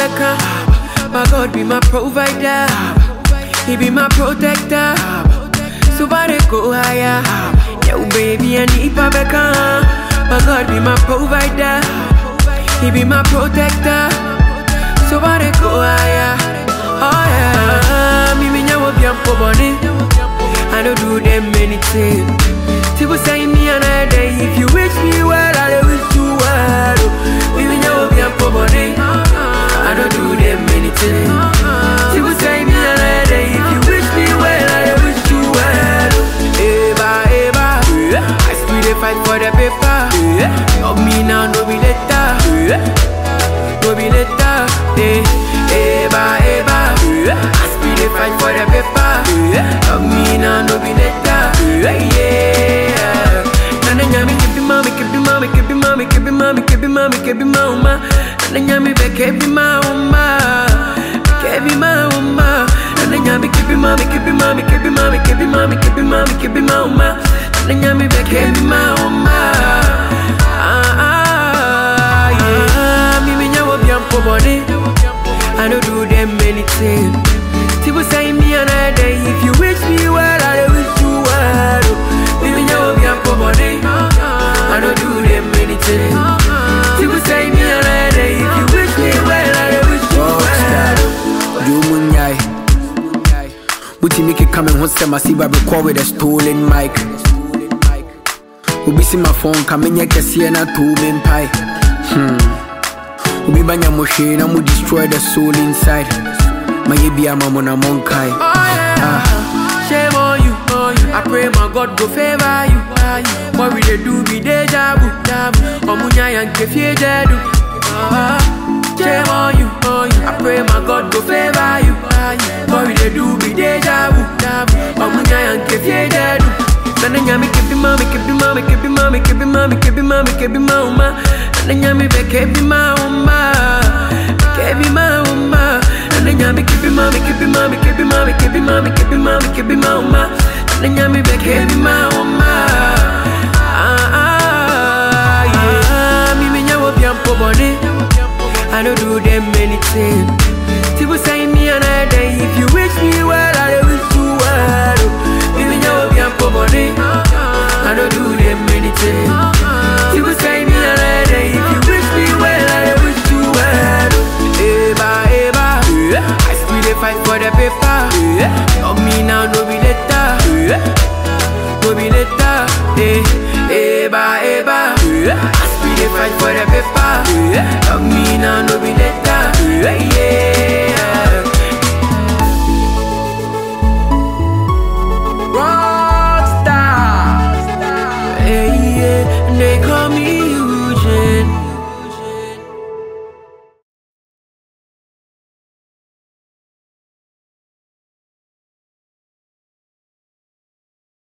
beka. My God be my provider. He be my protector. So far they go higher. Yo, baby, I need beka. My God be my provider. He be my protector. So far they go higher. Oh yeah. Me me nyawo bi ampo boni. I don't do them anything. People say me another day. If you wish me well, I will wish you well. Me me nyawo bi ampo boni. I don't do them anything. People say me another day. If you wish me well, I will wish you well. Eva, Eva. I still dey fight for the paper. Love me now, no be later. No be later. Eh, Eva, Eva. I still dey fight for the paper. Love me now, no be later. Yeah. Nana nyami kebi mami, kebi mami, kebi mami, kebi mami, kebi mami, kebi mama. Nana nyami be kebi mama, kebi mama. Nana nyami kebi mami, kebi mami, kebi mami, kebi mami, kebi mami, kebi mama. Nana nyami be kebi mama. Ah ah yeah. Me me nyawo biampo body. I don't do them anything. People say me another day. If you wish me well, I will wish you well. Me me nyawo biampo body. I don't do them anything. People say me another day. If you wish me well, I will wish you well. Jumunyai. Buti make it coming home, send my see record with a stolen mic. Obi see my phone, come in here, can see na two men pie. Hmm. Obi banya mo share, na mo destroy the soul inside. My yebi ama mo na monkai. Oh yeah. Shame on you, on you. I pray my God go favor you. What we dey do be deja vu. Omunya yanke fie jedu. Ah, Shame on you, on you. I pray my God go favor you. What we dey do be deja vu. Omunya yanke fie jedu. Nana nyami kebi mami, kebi mami, kebi mami, kebi mami, kebi mami, kebi mama. Nana nyami be kebi mama, kebi mama. Nana nyami kebi mami, kebi mami, kebi mami, kebi mami, kebi mami, kebi mama. Nana nyami be kebi mama. Ah ah yeah. Me me nyawo biampo body. I don't do them anything. People say me another day. If you wish me well, I will wish you well. Me me nyawo biampo body. I don't do them anything. People say me another day. If you wish me well, I will wish you well. Eva, Eva. I still dey fight for the paper. Love me now, no be later. No be later. Eh, Eva, Eva. I still dey fight for the paper. Love me now, no be later. Yeah. Rockstar. Hey, yeah. They